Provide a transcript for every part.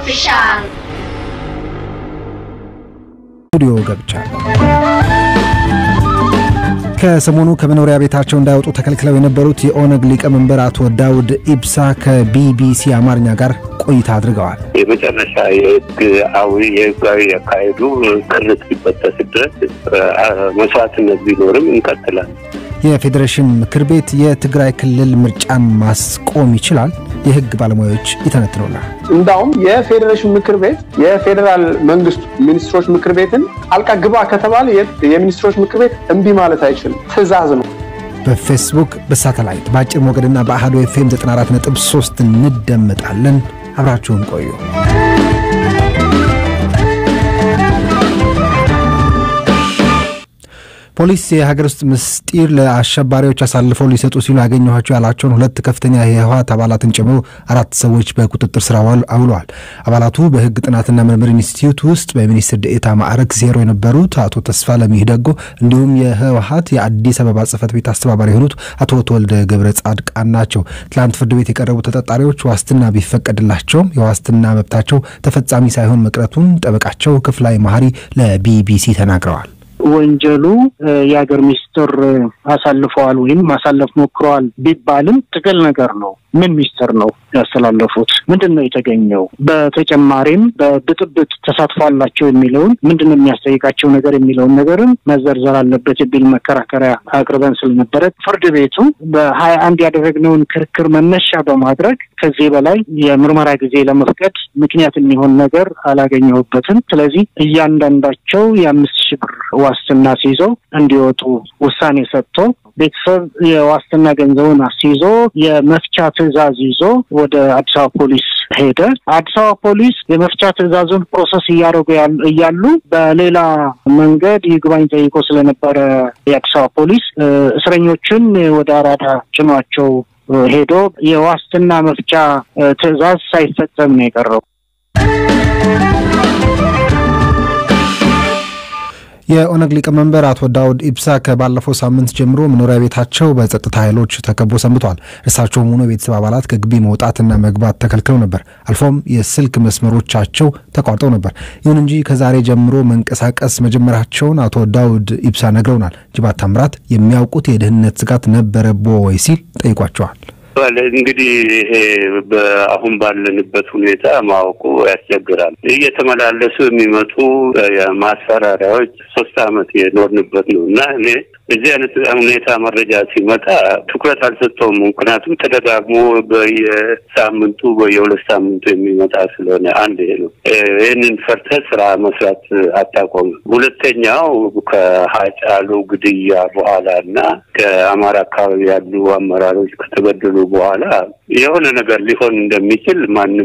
ኦፊሻል ስቱዲዮ ገብቻለሁ። ከሰሞኑ ከመኖሪያ ቤታቸው እንዳይወጡ ተከልክለው የነበሩት የኦነግ ሊቀመንበር አቶ ዳውድ ኢብሳ ከቢቢሲ አማርኛ ጋር ቆይታ አድርገዋል። የመጨረሻ የህጋዊ የህጋዊ ያካሄዱ ክር እስኪበጠስ ድረስ መስዋዕትነት ቢኖርም እንቀጥላለን። የፌዴሬሽን ምክር ቤት የትግራይ ክልል ምርጫን ማስቆም ይችላል? የህግ ባለሙያዎች ይተነትኑናል። እንዳውም የፌዴሬሽን ምክር ቤት የፌዴራል መንግስቱ ሚኒስትሮች ምክር ቤትን ጣልቃ ግባ ከተባለ የሚኒስትሮች ምክር ቤት እምቢ ማለት አይችልም። ትዕዛዝ ነው። በፌስቡክ በሳተላይት በአጭር ሞገድና በአህዶ ኤፍኤም 94.3 እንደመጣለን። አብራችሁን ቆዩ። ፖሊስ የሀገር ውስጥ ምስጢር ለአሸባሪዎች አሳልፈው ሊሰጡ ሲሉ ያገኘኋቸው ያላቸውን ሁለት ከፍተኛ የህወሓት አባላትን ጨምሮ አራት ሰዎች በቁጥጥር ስር አውለዋል። አባላቱ በህግ ጥናትና ምርምር ኢንስቲትዩት ውስጥ በሚኒስትር ደኤታ ማዕረግ ዜሮ የነበሩት አቶ ተስፋ ለሚደጎ እንዲሁም የህወሓት የአዲስ አበባ ጽህፈት ቤት አስተባባሪ የሆኑት አቶ ተወልደ ገብረ ጻድቃን ናቸው። ትላንት ፍርድ ቤት የቀረቡ ተጠርጣሪዎች ዋስትና ቢፈቀድላቸውም የዋስትና መብታቸው ተፈጻሚ ሳይሆን መቅረቱን ጠበቃቸው ክፍላይ መሀሪ ለቢቢሲ ተናግረዋል። ወንጀሉ የሀገር ሚስጥር አሳልፈዋል ወይም ማሳለፍ ሞክረዋል ቢባልም ጥቅል ነገር ነው። ምን ሚስጥር ነው ያስተላለፉት? ምንድን ነው የተገኘው? በተጨማሪም በብጥብጥ ተሳትፎ አላቸው የሚለውን ምንድን ነው የሚያስጠይቃቸው ነገር የሚለውን ነገርም መዘርዘር አለበት የሚል መከራከሪያ አቅርበን ስለነበረ ፍርድ ቤቱ በሀያ አንድ ያደረግነውን ክርክር መነሻ በማድረግ ከዚህ በላይ የምርመራ ጊዜ ለመፍቀድ ምክንያት የሚሆን ነገር አላገኘሁበትም። ስለዚህ እያንዳንዳቸው የአምስት ሺህ ብር ዋስትና ሲይዘው እንዲወጡ ውሳኔ ሰጥቶ ቤተሰብ የዋስትና ገንዘቡን አስይዞ የመፍቻ ትዕዛዝ ይዞ ወደ አዲስ አበባ ፖሊስ ሄደ። አዲስ አበባ ፖሊስ የመፍቻ ትዕዛዙን ፕሮሰስ እያደረጉ እያሉ በሌላ መንገድ ይግባኝ ጠይቆ ስለነበረ የአዲስ አበባ ፖሊስ እስረኞችን ወደ አራዳ ጭኗቸው ሄዶ የዋስትና መፍቻ ትዕዛዝ ሳይፈጸም ነው የቀረው። የኦነግ ሊቀመንበር አቶ ዳውድ ኢብሳ ከባለፈው ሳምንት ጀምሮ መኖሪያ ቤታቸው በጸጥታ ኃይሎች ተከቦ ሰንብተዋል። እርሳቸውም ሆኖ የቤተሰብ አባላት ከግቢ መውጣትና መግባት ተከልክለው ነበር። አልፎም የስልክ መስመሮቻቸው ተቋርጠው ነበር። ይሁን እንጂ ከዛሬ ጀምሮ መንቀሳቀስ መጀመራቸውን አቶ ዳውድ ኢብሳ ነግረውናል። ጅባት ታምራት የሚያውቁት የደህንነት ስጋት ነበረቦ ወይ ሲል ጠይቋቸዋል። እንግዲህ ይሄ አሁን ባለንበት ሁኔታ ማወቁ ያስቸግራል። እየተመላለሱ የሚመጡ ማስፈራሪያዎች ሶስት ዓመት የኖርንበት ነው እና እኔ በዚህ አይነት ሁኔታ መረጃ ሲመጣ ትኩረት አልሰጠውም። ምክንያቱም ተደጋግሞ በየሳምንቱ በየሁለት ሳምንቱ የሚመጣ ስለሆነ አንድ ይሄ ነው። ይህንን ፈርተህ ስራ መስራት አታቆምም። ሁለተኛው ከሀጫሉ ግድያ በኋላ እና ከአማራ አካባቢ ያሉ አመራሮች ከተገደሉ በኋላ የሆነ ነገር ሊሆን እንደሚችል ማንም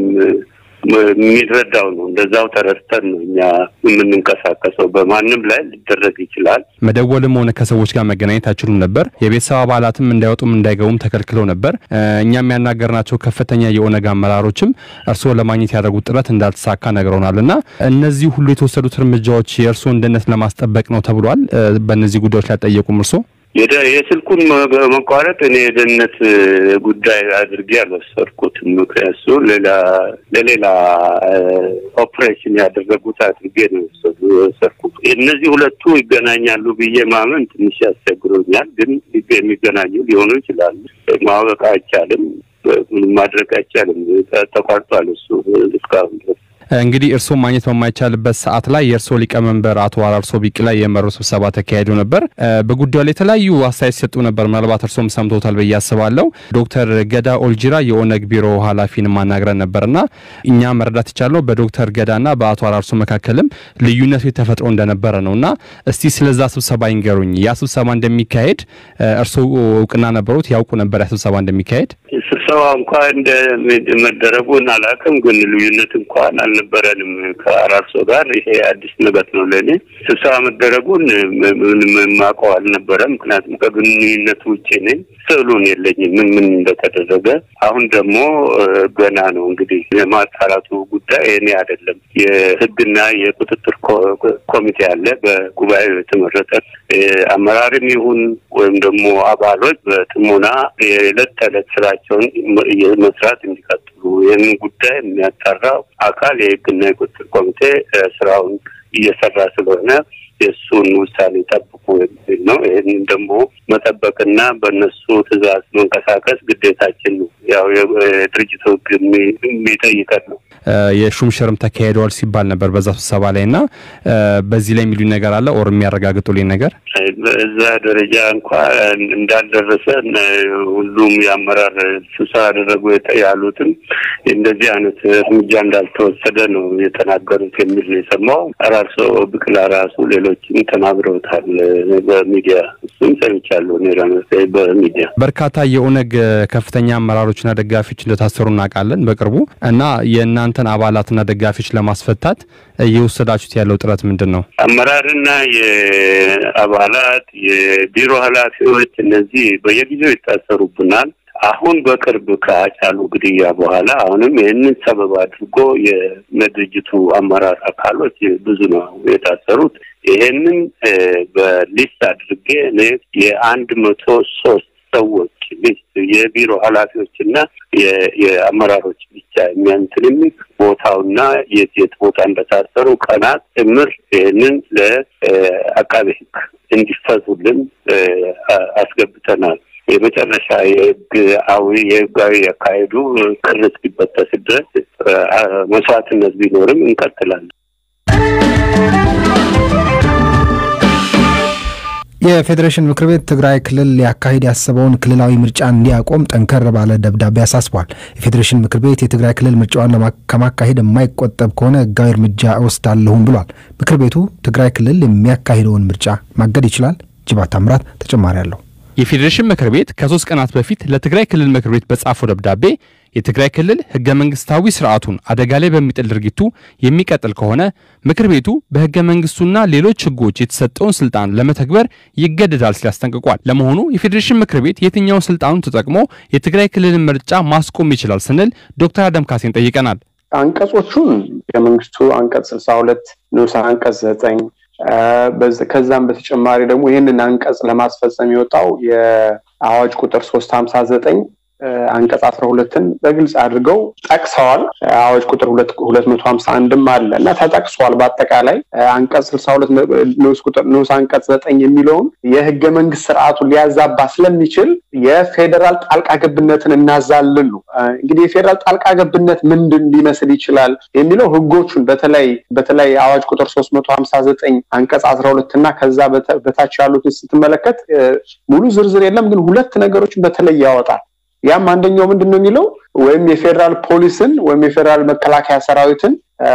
የሚረዳው ነው። እንደዛው ተረድተን ነው እኛ የምንንቀሳቀሰው። በማንም ላይ ሊደረግ ይችላል። መደወልም ሆነ ከሰዎች ጋር መገናኘት አይችሉም ነበር። የቤተሰብ አባላትም እንዳይወጡም እንዳይገቡም ተከልክለው ነበር። እኛም ያናገርናቸው ከፍተኛ የኦነግ አመራሮችም እርስዎ ለማግኘት ያደረጉት ጥረት እንዳልተሳካ ነግረውናል እና እነዚህ ሁሉ የተወሰዱት እርምጃዎች የእርስዎን ደህንነት ለማስጠበቅ ነው ተብሏል። በእነዚህ ጉዳዮች ላይ ጠየቁም እርስዎ የስልኩን መቋረጥ እኔ የደህንነት ጉዳይ አድርጌ አልወሰድኩትም። ምክንያቱ ሌላ ለሌላ ኦፕሬሽን ያደረጉት አድርጌ ነው የወሰድኩት። እነዚህ ሁለቱ ይገናኛሉ ብዬ ማመን ትንሽ ያስቸግሮኛል። ግን የሚገናኙ ሊሆኑ ይችላሉ። ማወቅ አይቻልም። ምንም ማድረግ አይቻልም። ተቋርጧል እሱ እስካሁን ድረስ እንግዲህ እርስዎ ማግኘት በማይቻልበት ሰዓት ላይ የእርስዎ ሊቀመንበር አቶ አራርሶ ቢቂላ የመሩ ስብሰባ ተካሂዶ ነበር። በጉዳዩ ላይ የተለያዩ አስተያየት ሲሰጡ ነበር። ምናልባት እርስዎም ሰምቶታል ብዬ አስባለሁ። ዶክተር ገዳ ኦልጂራ የኦነግ ቢሮ ኃላፊን ማናግረን ነበርና እኛ መረዳት የቻልነው በዶክተር ገዳና በአቶ አራርሶ መካከልም ልዩነቱ ተፈጥሮ እንደነበረ ነው እና እስቲ ስለዛ ስብሰባ ይንገሩኝ። ያ ስብሰባ እንደሚካሄድ እርስዎ እውቅና ነበሩት? ያውቁ ነበር ያ ስብሰባ እንደሚካሄድ? ስብሰባ እንኳን እንደመደረጉን አላውቅም፣ ግን ልዩነት እንኳን አልነበረንም ከአራርሶ ጋር። ይሄ አዲስ ነገር ነው ለእኔ። ስብሰባ መደረጉን ምንም የማውቀው አልነበረም፣ ምክንያቱም ከግንኙነት ውጭ ነኝ። ስዕሉን የለኝም ምን ምን እንደተደረገ። አሁን ደግሞ ገና ነው እንግዲህ የማጣራቱ ጉዳይ እኔ አይደለም። የህግና የቁጥጥር ኮሚቴ አለ፣ በጉባኤው የተመረጠ አመራርም ይሁን ወይም ደግሞ አባሎች በጥሞና የዕለት ተዕለት ስራቸውን መስራት እንዲቀጥሉ ይህንን ጉዳይ የሚያጣራው አካል የህግና የቁጥጥር ኮሚቴ ስራውን እየሰራ ስለሆነ የእሱን ውሳኔ ጠብቁ የሚል ነው። ይህንን ደግሞ መጠበቅና በእነሱ ትዕዛዝ መንቀሳቀስ ግዴታችን ነው። ያው የድርጅቱ ህግ የሚጠይቀን ነው። የሹም ሽርም ተካሂደዋል ሲባል ነበር በዛ ስብሰባ ላይ እና በዚህ ላይ የሚሉኝ ነገር አለ ኦር የሚያረጋግጡልኝ ነገር እዛ ደረጃ እንኳ እንዳልደረሰ ሁሉም የአመራር ስብሰባ ያደረጉ ያሉትም እንደዚህ አይነት እርምጃ እንዳልተወሰደ ነው የተናገሩት የሚል ነው የሰማው። አራርሶ ብቅላ ራሱ ሌሎችም ተናግረውታል በሚዲያ እሱም ሰምቻለሁ እኔ በሚዲያ በርካታ የኦነግ ከፍተኛ አመራሮችና ደጋፊዎች እንደታሰሩ እናውቃለን በቅርቡ እና የእናንተን አባላትና ደጋፊዎች ለማስፈታት እየወሰዳችሁት ያለው ጥረት ምንድን ነው? አመራርና የአባላት የቢሮ ኃላፊዎች እነዚህ በየጊዜው ይታሰሩብናል። አሁን በቅርብ ከአጫሉ ግድያ በኋላ አሁንም ይህንን ሰበብ አድርጎ የድርጅቱ አመራር አካሎች ብዙ ነው የታሰሩት። ይሄንን በሊስት አድርጌ እኔ የአንድ መቶ ሶስት ሰዎች ሊስት የቢሮ ኃላፊዎች እና የአመራሮች ብቻ የሚያንትን የሚል ቦታውና የት የት ቦታ እንደታሰሩ ቀናት ጭምር ይህንን ለአቃቤ ሕግ እንዲፈቱልን አስገብተናል። የመጨረሻ የህጋዊ የህጋዊ ያካሄዱ ቅር እስኪበጠስ ድረስ መስዋዕትነት ቢኖርም እንቀጥላለን። የፌዴሬሽን ምክር ቤት ትግራይ ክልል ሊያካሂድ ያሰበውን ክልላዊ ምርጫ እንዲያቆም ጠንከር ባለ ደብዳቤ አሳስቧል። የፌዴሬሽን ምክር ቤት የትግራይ ክልል ምርጫዋን ከማካሄድ የማይቆጠብ ከሆነ ህጋዊ እርምጃ እወስዳለሁም ብሏል። ምክር ቤቱ ትግራይ ክልል የሚያካሂደውን ምርጫ ማገድ ይችላል። ጅባት ታምራት ተጨማሪ አለው። የፌዴሬሽን ምክር ቤት ከሶስት ቀናት በፊት ለትግራይ ክልል ምክር ቤት በጻፈው ደብዳቤ የትግራይ ክልል ህገ መንግስታዊ ስርዓቱን አደጋ ላይ በሚጥል ድርጊቱ የሚቀጥል ከሆነ ምክር ቤቱ በህገ መንግስቱና ሌሎች ህጎች የተሰጠውን ስልጣን ለመተግበር ይገደዳል ሲል አስጠንቅቋል። ለመሆኑ የፌዴሬሽን ምክር ቤት የትኛውን ስልጣኑን ተጠቅሞ የትግራይ ክልልን ምርጫ ማስቆም ይችላል ስንል ዶክተር አደም ካሴን ጠይቀናል። አንቀጾቹን ህገ መንግስቱ አንቀጽ ስልሳ ሁለት ንዑስ አንቀጽ ዘጠኝ ከዛም በተጨማሪ ደግሞ ይህንን አንቀጽ ለማስፈጸም የወጣው የአዋጅ ቁጥር ሶስት ሀምሳ ዘጠኝ አንቀጽ አስራ ሁለትን በግልጽ አድርገው ጠቅሰዋል። አዋጅ ቁጥር ሁለት መቶ ሀምሳ አንድም አለ እና ተጠቅሷል። በአጠቃላይ አንቀጽ ስልሳ ሁለት ንዑስ ቁጥር ንዑስ አንቀጽ ዘጠኝ የሚለውን የህገ መንግስት ስርዓቱን ሊያዛባ ስለሚችል የፌዴራል ጣልቃ ገብነትን እናዛልን ነው። እንግዲህ የፌዴራል ጣልቃ ገብነት ምንድን ሊመስል ይችላል የሚለው ህጎቹን በተለይ በተለይ አዋጅ ቁጥር ሶስት መቶ ሀምሳ ዘጠኝ አንቀጽ አስራ ሁለት እና ከዛ በታች ያሉትን ስትመለከት ሙሉ ዝርዝር የለም፣ ግን ሁለት ነገሮችን በተለይ ያወጣል። ያም አንደኛው ምንድን ነው የሚለው ወይም የፌዴራል ፖሊስን ወይም የፌዴራል መከላከያ ሰራዊትን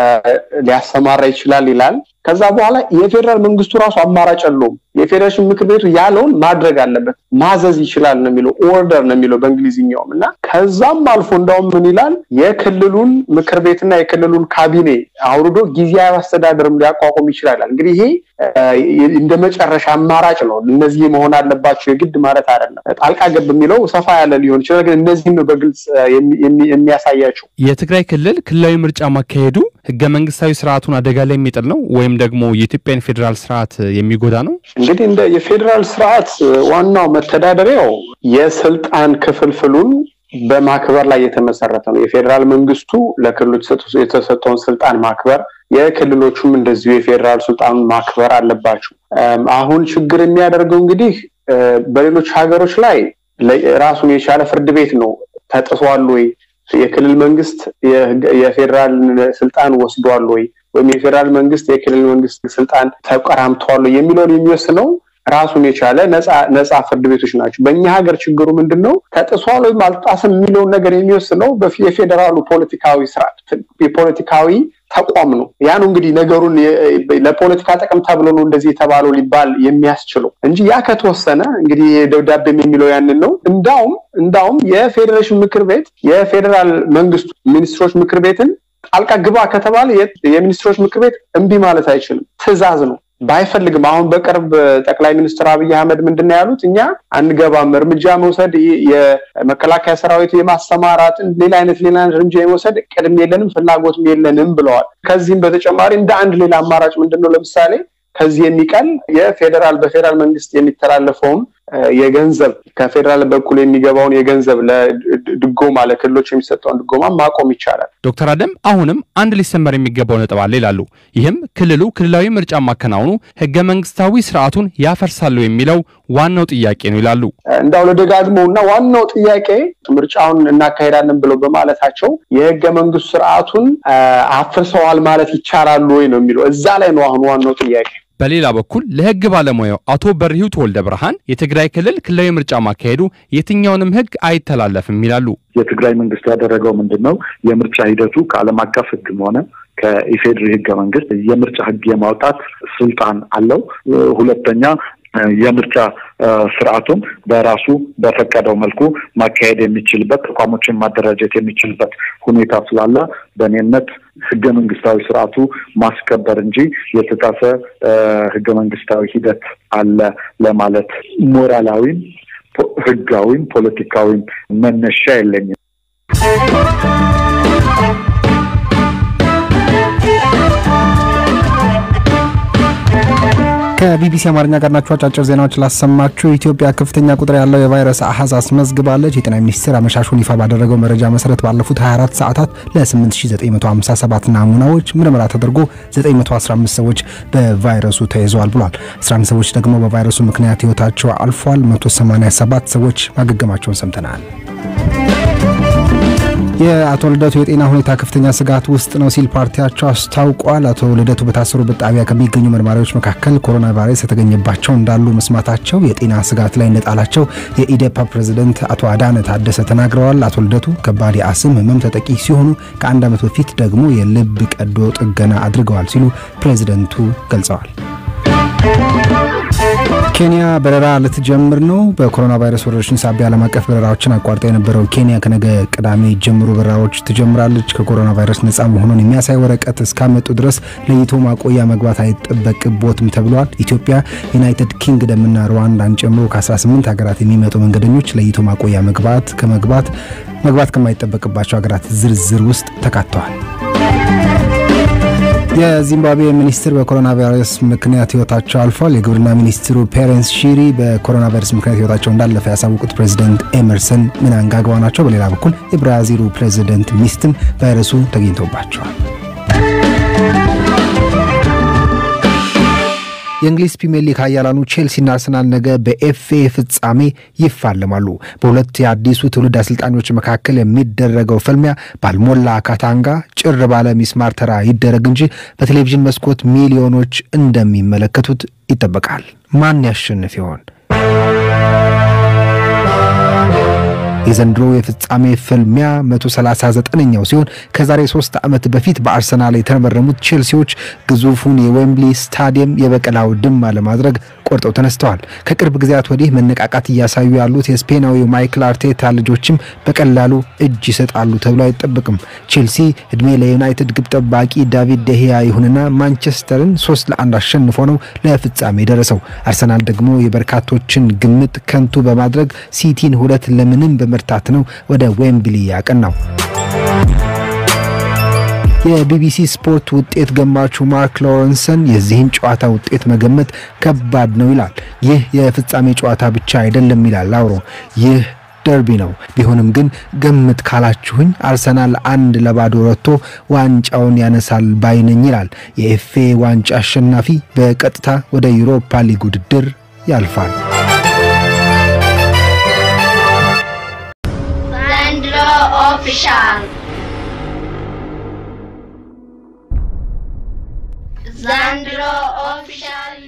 ሊያሰማራ ይችላል ይላል። ከዛ በኋላ የፌዴራል መንግስቱ ራሱ አማራጭ የለውም። የፌዴሬሽን ምክር ቤቱ ያለውን ማድረግ አለበት፣ ማዘዝ ይችላል ነው የሚለው ኦርደር ነው የሚለው በእንግሊዝኛውም እና ከዛም አልፎ እንዳውም ምን ይላል የክልሉን ምክር ቤትና የክልሉን ካቢኔ አውርዶ ጊዜያዊ አስተዳደርም ሊያቋቁም ይችላል። እንግዲህ ይሄ እንደ መጨረሻ አማራጭ ነው። እነዚህ መሆን አለባቸው የግድ ማለት አይደለም። ጣልቃ ገብ የሚለው ሰፋ ያለ ሊሆን ይችላል፣ ግን እነዚህም ነው በግልጽ የሚያሳያቸው። የትግራይ ክልል ክልላዊ ምርጫ ማካሄዱ ህገ መንግስታዊ ስርዓቱን አደጋ ላይ የሚጥል ነው ወይም ደግሞ የኢትዮጵያን ፌዴራል ስርዓት የሚጎዳ ነው? እንግዲህ እንደ የፌዴራል ስርዓት ዋናው መተዳደሪያው የስልጣን ክፍልፍሉን በማክበር ላይ የተመሰረተ ነው። የፌዴራል መንግስቱ ለክልሉ የተሰጠውን ስልጣን ማክበር፣ የክልሎቹም እንደዚሁ የፌዴራል ስልጣኑን ማክበር አለባቸው። አሁን ችግር የሚያደርገው እንግዲህ በሌሎች ሀገሮች ላይ ራሱን የቻለ ፍርድ ቤት ነው ተጥሷል ወይ የክልል መንግስት የፌዴራል ስልጣን ወስዷል ወይ ወይም የፌዴራል መንግስት የክልል መንግስት ስልጣን ተቀራምተዋል የሚለውን የሚወስነው ራሱን የቻለ ነፃ ፍርድ ቤቶች ናቸው። በእኛ ሀገር ችግሩ ምንድን ነው? ተጥሷል ወይም አልጣስም የሚለውን ነገር የሚወስነው የፌዴራሉ ፖለቲካዊ ስርዓት የፖለቲካዊ ተቋም ነው። ያ ነው እንግዲህ ነገሩን ለፖለቲካ ጥቅም ተብሎ ነው እንደዚህ የተባለው ሊባል የሚያስችለው እንጂ ያ ከተወሰነ እንግዲህ ደብዳቤም የሚለው ያንን ነው። እንዳውም እንዳውም የፌዴሬሽን ምክር ቤት የፌዴራል መንግስቱ ሚኒስትሮች ምክር ቤትን ጣልቃ ግባ ከተባለ የሚኒስትሮች ምክር ቤት እምቢ ማለት አይችልም። ትዕዛዝ ነው ባይፈልግም አሁን በቅርብ ጠቅላይ ሚኒስትር አብይ አህመድ ምንድን ነው ያሉት? እኛ አንገባም፣ እርምጃ መውሰድ የመከላከያ ሰራዊት የማሰማራት ሌላ አይነት ሌላ እርምጃ የመውሰድ ቅድም የለንም ፍላጎትም የለንም ብለዋል። ከዚህም በተጨማሪ እንደ አንድ ሌላ አማራጭ ምንድን ነው ለምሳሌ ከዚህ የሚቀል የፌዴራል በፌዴራል መንግስት የሚተላለፈውን የገንዘብ ከፌዴራል በኩል የሚገባውን የገንዘብ ለድጎማ ለክልሎች የሚሰጠውን ድጎማ ማቆም ይቻላል። ዶክተር አደም አሁንም አንድ ሊሰመር የሚገባው ነጥብ አለ ይላሉ። ይህም ክልሉ ክልላዊ ምርጫ ማከናወኑ ህገ መንግስታዊ ስርዓቱን ያፈርሳሉ የሚለው ዋናው ጥያቄ ነው ይላሉ። እንዳው ለደጋግመው እና ዋናው ጥያቄ ምርጫውን እናካሄዳለን ብለው በማለታቸው የህገ መንግስት ስርዓቱን አፍርሰዋል ማለት ይቻላሉ ወይ ነው የሚለው። እዛ ላይ ነው አሁን ዋናው ጥያቄ። በሌላ በኩል ለህግ ባለሙያው አቶ በርሂው ተወልደ ብርሃን የትግራይ ክልል ክልላዊ ምርጫ ማካሄዱ የትኛውንም ህግ አይተላለፍም ይላሉ። የትግራይ መንግስት ያደረገው ምንድን ነው? የምርጫ ሂደቱ ከዓለም አቀፍ ህግም ሆነ ከኢፌድሪ ህገ መንግስት የምርጫ ህግ የማውጣት ስልጣን አለው። ሁለተኛ የምርጫ ስርዓቱን በራሱ በፈቀደው መልኩ ማካሄድ የሚችልበት ተቋሞችን ማደራጀት የሚችልበት ሁኔታ ስላለ በእኔ እምነት ህገ መንግስታዊ ስርዓቱ ማስከበር እንጂ የተጣሰ ህገ መንግስታዊ ሂደት አለ ለማለት ሞራላዊም፣ ህጋዊም፣ ፖለቲካዊም መነሻ የለኝም። ከቢቢሲ አማርኛ ጋር ናችሁ። አጫጭር ዜናዎች ላሰማችሁ። ኢትዮጵያ ከፍተኛ ቁጥር ያለው የቫይረስ አሃዝ አስመዝግባለች። የጤና ሚኒስቴር አመሻሹን ይፋ ባደረገው መረጃ መሰረት ባለፉት 24 ሰዓታት ለ8957 ናሙናዎች ምርመራ ተደርጎ 915 ሰዎች በቫይረሱ ተይዘዋል ብሏል። 11 ሰዎች ደግሞ በቫይረሱ ምክንያት ህይወታቸው አልፏል። 187 ሰዎች ማገገማቸውን ሰምተናል። የአቶ ልደቱ የጤና ሁኔታ ከፍተኛ ስጋት ውስጥ ነው ሲል ፓርቲያቸው አስታውቋል። አቶ ልደቱ በታሰሩበት ጣቢያ ከሚገኙ መርማሪዎች መካከል ኮሮና ቫይረስ የተገኘባቸው እንዳሉ መስማታቸው የጤና ስጋት ላይ እንደጣላቸው የኢዴፓ ፕሬዝደንት አቶ አዳነ ታደሰ ተናግረዋል። አቶ ልደቱ ከባድ የአስም ህመም ተጠቂ ሲሆኑ ከአንድ ዓመት በፊት ደግሞ የልብ ቀዶ ጥገና አድርገዋል ሲሉ ፕሬዝደንቱ ገልጸዋል። ኬንያ በረራ ልትጀምር ነው። በኮሮና ቫይረስ ወረርሽኝ ሳቢያ ዓለም አቀፍ በረራዎችን አቋርጣ የነበረው ኬንያ ከነገ ቅዳሜ ጀምሮ በረራዎች ትጀምራለች። ከኮሮና ቫይረስ ነጻ መሆኑን የሚያሳይ ወረቀት እስካመጡ ድረስ ለይቶ ማቆያ መግባት አይጠበቅቦትም ተብሏል። ኢትዮጵያ፣ ዩናይትድ ኪንግደምና ሩዋንዳን ጨምሮ ከ18 ሀገራት የሚመጡ መንገደኞች ለይቶ ማቆያ መግባት ከመግባት መግባት ከማይጠበቅባቸው ሀገራት ዝርዝር ውስጥ ተካተዋል። የዚምባብዌ ሚኒስትር በኮሮና ቫይረስ ምክንያት ህይወታቸው አልፏል። የግብርና ሚኒስትሩ ፔሬንስ ሺሪ በኮሮና ቫይረስ ምክንያት ህይወታቸው እንዳለፈ ያሳወቁት ፕሬዚደንት ኤመርሰን ምናንጋግዋ ናቸው። በሌላ በኩል የብራዚሉ ፕሬዚደንት ሚስትም ቫይረሱ ተገኝቶባቸዋል። የእንግሊዝ ፕሪምየር ሊግ ኃያላኑ ቼልሲና አርሰናል ነገ በኤፍኤ ፍጻሜ ይፋለማሉ። በሁለት የአዲሱ ትውልድ አሰልጣኞች መካከል የሚደረገው ፍልሚያ ባልሞላ ካታንጋ ጭር ባለ ሚስማር ተራ ይደረግ እንጂ በቴሌቪዥን መስኮት ሚሊዮኖች እንደሚመለከቱት ይጠበቃል። ማን ያሸንፍ ይሆን? የዘንድሮ የፍጻሜ ፍልሚያ 139ኛው ሲሆን ከዛሬ ሶስት ዓመት በፊት በአርሰናል የተመረሙት ቼልሲዎች ግዙፉን የዌምብሊ ስታዲየም የበቀል አውድማ ለማድረግ ቆርጠው ተነስተዋል። ከቅርብ ጊዜያት ወዲህ መነቃቃት እያሳዩ ያሉት የስፔናዊው ማይክል አርቴታ ልጆችም በቀላሉ እጅ ይሰጣሉ ተብሎ አይጠበቅም። ቼልሲ እድሜ ለዩናይትድ ግብ ጠባቂ ዳቪድ ደሂያ ይሁንና ማንቸስተርን ሶስት ለአንድ አሸንፎ ነው ለፍጻሜ የደረሰው። አርሰናል ደግሞ የበርካቶችን ግምት ከንቱ በማድረግ ሲቲን ሁለት ለምንም በመርታት ነው ወደ ዌምብሊ ያቀናው። የቢቢሲ ስፖርት ውጤት ገማቹ ማርክ ሎረንሰን የዚህን ጨዋታ ውጤት መገመት ከባድ ነው ይላል። ይህ የፍጻሜ ጨዋታ ብቻ አይደለም ይላል ላውሮ። ይህ ደርቢ ነው። ቢሆንም ግን ገምት ካላችሁኝ አርሰናል አንድ ለባዶ ረቶ ዋንጫውን ያነሳል ባይነኝ ይላል። የኤፍኤ ዋንጫ አሸናፊ በቀጥታ ወደ ዩሮፓ ሊግ ውድድር ያልፋል። ዘንድሮ ኦፊሻል ዘንድሮ ኦፊሻል